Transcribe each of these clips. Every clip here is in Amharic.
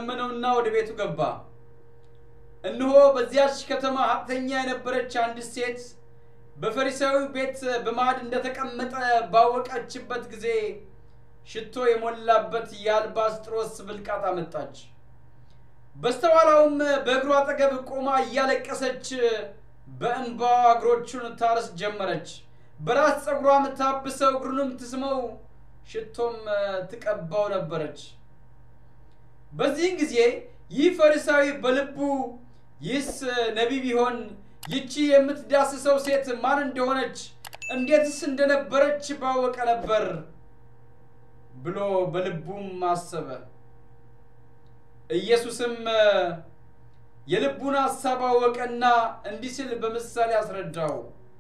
ለመነውና ወደ ቤቱ ገባ። እነሆ በዚያች ከተማ ሀብተኛ የነበረች አንዲት ሴት በፈሪሳዊ ቤት በማዕድ እንደተቀመጠ ባወቀችበት ጊዜ ሽቶ የሞላበት የአልባስጥሮስ ብልቃጥ አመጣች። በስተኋላውም በእግሩ አጠገብ ቆማ እያለቀሰች በእንባዋ እግሮቹን ታርስ ጀመረች። በራስ ፀጉሯም ታብሰው እግሩንም ትስመው ሽቶም ትቀባው ነበረች። በዚህን ጊዜ ይህ ፈሪሳዊ በልቡ ይህስ ነቢይ ቢሆን ይቺ የምትዳስሰው ሴት ማን እንደሆነች እንዴትስ እንደነበረች ባወቀ ነበር ብሎ በልቡም አሰበ። ኢየሱስም የልቡን ሐሳብ አወቀና እንዲህ ሲል በምሳሌ አስረዳው።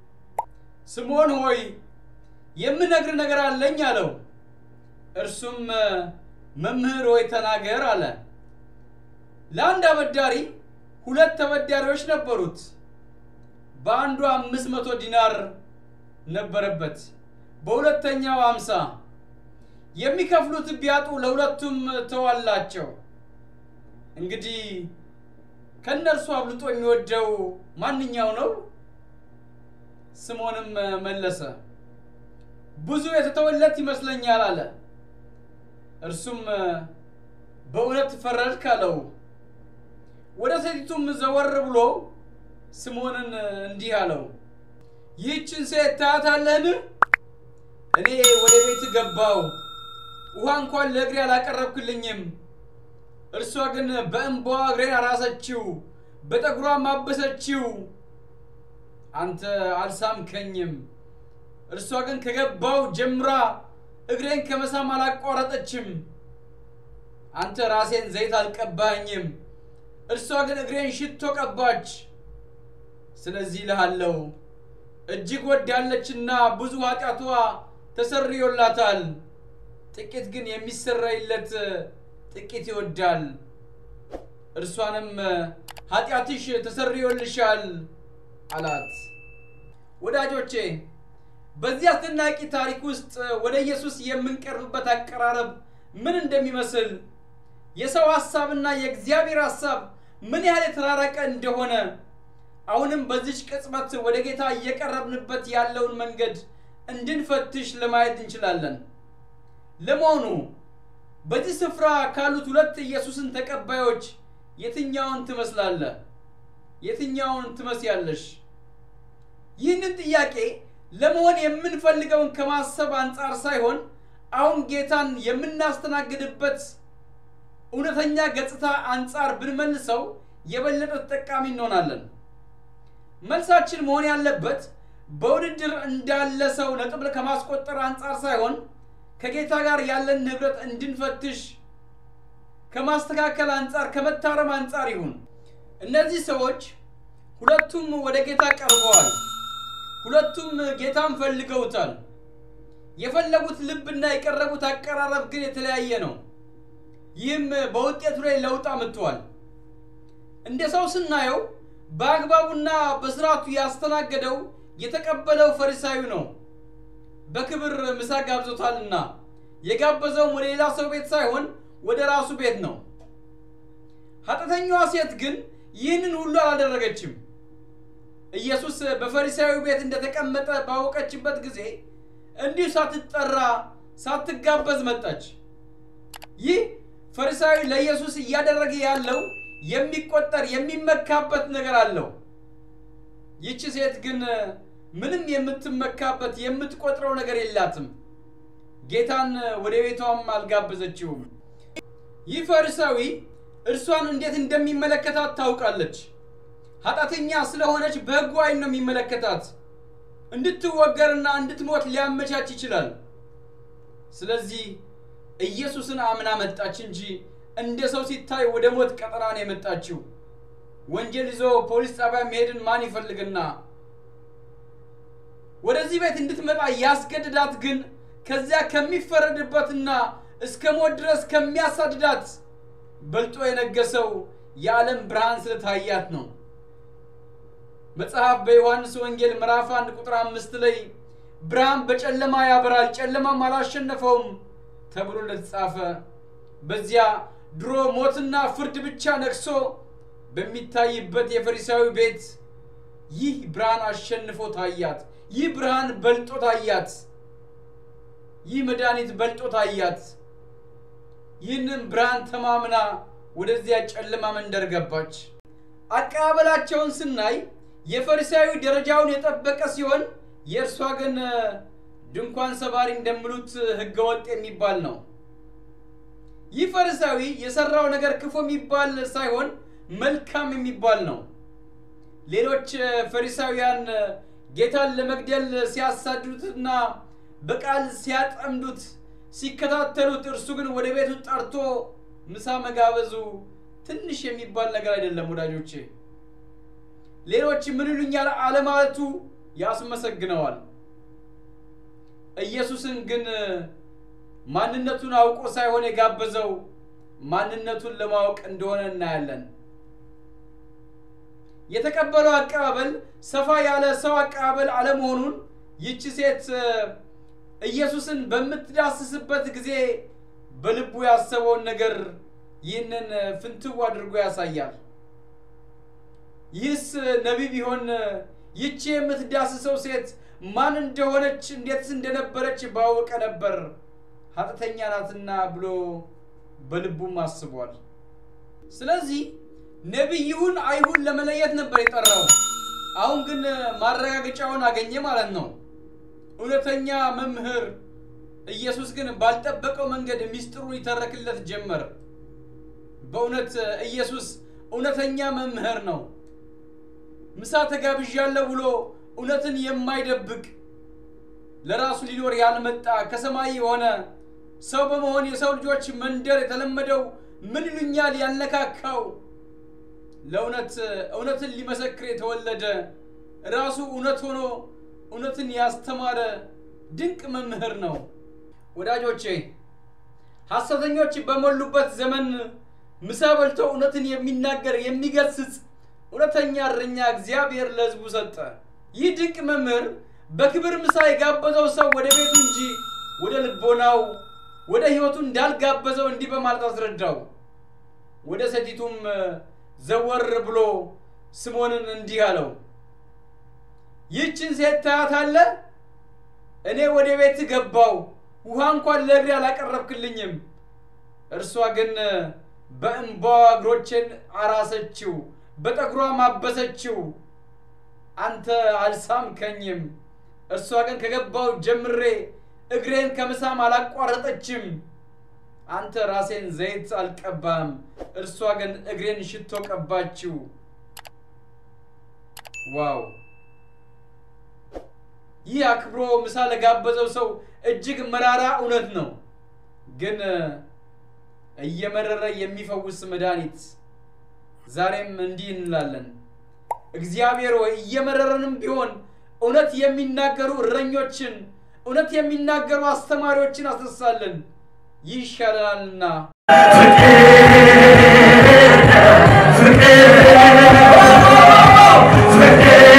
ስምዖን ሆይ የምነግር ነገር አለኝ አለው። እርሱም መምህር ሆይ ተናገር አለ። ለአንድ አበዳሪ ሁለት ተበዳሪዎች ነበሩት። በአንዱ አምስት መቶ ዲናር ነበረበት፣ በሁለተኛው አምሳ የሚከፍሉት ቢያጡ ለሁለቱም ተዋላቸው። እንግዲህ ከእነርሱ አብልጦ የሚወደው ማንኛው ነው? ስምዖንም መለሰ ብዙ የተተወለት ይመስለኛል አለ። እርሱም በእውነት ፈረድክ አለው። ወደ ሴቲቱም ዘወር ብሎ ስምዖንን እንዲህ አለው፣ ይህችን ሴት ታያታለህን? እኔ ወደ ቤት ገባው፣ ውሃ እንኳን ለእግሬ አላቀረብክልኝም። እርሷ ግን በእንባዋ እግሬን አራሰችው፣ በጠጉሯም አበሰችው። አንተ አልሳምከኝም። እርሷ ግን ከገባው ጀምራ እግሬን ከመሳም አላቋረጠችም። አንተ ራሴን ዘይት አልቀባኝም፣ እርሷ ግን እግሬን ሽቶ ቀባች። ስለዚህ እልሃለሁ እጅግ ወዳለችና ብዙ ኃጢአቷ ተሰርዮላታል። ጥቂት ግን የሚሰረይለት ጥቂት ይወዳል። እርሷንም ኃጢአትሽ ተሰርዮልሻል አላት። ወዳጆቼ በዚህ አስደናቂ ታሪክ ውስጥ ወደ ኢየሱስ የምንቀርብበት አቀራረብ ምን እንደሚመስል የሰው ሐሳብና የእግዚአብሔር ሐሳብ ምን ያህል የተራራቀ እንደሆነ አሁንም በዚች ቅጽበት ወደ ጌታ እየቀረብንበት ያለውን መንገድ እንድንፈትሽ ለማየት እንችላለን። ለመሆኑ በዚህ ስፍራ ካሉት ሁለት ኢየሱስን ተቀባዮች የትኛውን ትመስላለህ? የትኛውን ትመስያለሽ? ይህንን ጥያቄ ለመሆን የምንፈልገውን ከማሰብ አንጻር ሳይሆን አሁን ጌታን የምናስተናግድበት እውነተኛ ገጽታ አንጻር ብንመልሰው የበለጠ ተጠቃሚ እንሆናለን። መልሳችን መሆን ያለበት በውድድር እንዳለ ሰው ነጥብ ከማስቆጠር አንጻር ሳይሆን ከጌታ ጋር ያለን ህብረት እንድንፈትሽ ከማስተካከል አንጻር ከመታረም አንጻር ይሁን። እነዚህ ሰዎች ሁለቱም ወደ ጌታ ቀርበዋል። ሁለቱም ጌታን ፈልገውታል። የፈለጉት ልብና የቀረቡት አቀራረብ ግን የተለያየ ነው። ይህም በውጤቱ ላይ ለውጥ አምጥቷል። እንደ ሰው ስናየው በአግባቡና በስርዓቱ ያስተናገደው የተቀበለው ፈሪሳዊ ነው። በክብር ምሳ ጋብዞታልና የጋበዘውም ወደ ሌላ ሰው ቤት ሳይሆን ወደ ራሱ ቤት ነው። ኃጢአተኛዋ ሴት ግን ይህንን ሁሉ አላደረገችም። ኢየሱስ በፈሪሳዊ ቤት እንደተቀመጠ ባወቀችበት ጊዜ እንዲሁ ሳትጠራ ሳትጋበዝ መጣች። ይህ ፈሪሳዊ ለኢየሱስ እያደረገ ያለው የሚቆጠር የሚመካበት ነገር አለው። ይቺ ሴት ግን ምንም የምትመካበት የምትቆጥረው ነገር የላትም። ጌታን ወደ ቤቷም አልጋበዘችውም። ይህ ፈሪሳዊ እርሷን እንዴት እንደሚመለከታት ታውቃለች። ኃጢአተኛ ስለሆነች በሕጉ ዓይን ነው የሚመለከታት። እንድትወገርና እንድትሞት ሊያመቻች ይችላል። ስለዚህ ኢየሱስን አምና መጣች እንጂ እንደ ሰው ሲታይ ወደ ሞት ቀጠና ነው የመጣችው። ወንጀል ይዞ ፖሊስ ጣቢያ መሄድን ማን ይፈልግና? ወደዚህ ቤት እንድትመጣ ያስገድዳት ግን ከዚያ ከሚፈረድበትና እስከ ሞት ድረስ ከሚያሳድዳት በልጦ የነገሰው የዓለም ብርሃን ስለታያት ነው። መጽሐፍ በዮሐንስ ወንጌል ምዕራፍ አንድ ቁጥር አምስት ላይ ብርሃን በጨለማ ያበራል፣ ጨለማም አላሸነፈውም ተብሎ እንደተጻፈ በዚያ ድሮ ሞትና ፍርድ ብቻ ነግሶ በሚታይበት የፈሪሳዊ ቤት ይህ ብርሃን አሸንፎ ታያት። ይህ ብርሃን በልጦ ታያት። ይህ መድኃኒት በልጦ ታያት። ይህንን ብርሃን ተማምና ወደዚያ ጨለማ መንደር ገባች። አቀባበላቸውን ስናይ የፈሪሳዊ ደረጃውን የጠበቀ ሲሆን የእርሷ ግን ድንኳን ሰባሪ እንደሚሉት ሕገወጥ የሚባል ነው። ይህ ፈሪሳዊ የሰራው ነገር ክፉ የሚባል ሳይሆን መልካም የሚባል ነው። ሌሎች ፈሪሳውያን ጌታን ለመግደል ሲያሳድዱትና በቃል ሲያጠምዱት ሲከታተሉት፣ እርሱ ግን ወደ ቤቱ ጠርቶ ምሳ መጋበዙ ትንሽ የሚባል ነገር አይደለም ወዳጆቼ። ሌሎች ምን ይሉኛል አለማለቱ ያስመሰግነዋል። ኢየሱስን ግን ማንነቱን አውቆ ሳይሆን የጋበዘው ማንነቱን ለማወቅ እንደሆነ እናያለን። የተቀበለው አቀባበል ሰፋ ያለ ሰው አቀባበል አለመሆኑን ይቺ ሴት ኢየሱስን በምትዳስስበት ጊዜ በልቡ ያሰበውን ነገር ይህንን ፍንትው አድርጎ ያሳያል። ይህስ ነቢይ ቢሆን ይቺ የምትዳስሰው ሴት ማን እንደሆነች እንዴትስ እንደነበረች ባወቀ ነበር፣ ኃጢአተኛ ናትና ብሎ በልቡም አስቧል። ስለዚህ ነቢይ ይሁን አይሁን ለመለየት ነበር የጠራው። አሁን ግን ማረጋገጫውን አገኘ ማለት ነው። እውነተኛ መምህር ኢየሱስ ግን ባልጠበቀው መንገድ ሚስጥሩን ይተረክለት ጀመር። በእውነት ኢየሱስ እውነተኛ መምህር ነው። ምሳ ተጋብዣለሁ ብሎ እውነትን የማይደብቅ ለራሱ ሊኖር ያልመጣ ከሰማይ የሆነ ሰው በመሆን የሰው ልጆች መንደር የተለመደው ምን ይሉኛል ያልነካካው ለእውነት እውነትን ሊመሰክር የተወለደ ራሱ እውነት ሆኖ እውነትን ያስተማረ ድንቅ መምህር ነው። ወዳጆቼ ሐሰተኞች በሞሉበት ዘመን ምሳ በልቶ እውነትን የሚናገር የሚገስጽ እውነተኛ እረኛ እግዚአብሔር ለሕዝቡ ሰጠ። ይህ ድንቅ መምህር በክብር ምሳ የጋበዘው ሰው ወደ ቤቱ እንጂ ወደ ልቦናው ወደ ሕይወቱ እንዳልጋበዘው እንዲህ በማለት አስረዳው። ወደ ሴቲቱም ዘወር ብሎ ስምዖንን እንዲህ አለው፣ ይህችን ሴት ታያታለህ? እኔ ወደ ቤት ገባው፣ ውሃ እንኳን ለእግሬ አላቀረብክልኝም። እርሷ ግን በእንባዋ እግሮቼን አራሰችው፣ በጠጉሯ ማበሰችው። አንተ አልሳምከኝም። እርሷ ግን ከገባው ጀምሬ እግሬን ከምሳም አላቋረጠችም። አንተ ራሴን ዘይት አልቀባም፣ እርሷ ግን እግሬን ሽቶ ቀባችው። ዋው! ይህ አክብሮ ምሳ ለጋበዘው ሰው እጅግ መራራ እውነት ነው፣ ግን እየመረረ የሚፈውስ መድኃኒት። ዛሬም እንዲህ እንላለን፣ እግዚአብሔር ሆይ እየመረረንም ቢሆን እውነት የሚናገሩ እረኞችን፣ እውነት የሚናገሩ አስተማሪዎችን አስነሳልን። ይህ ይሻለናልና። ፍቅር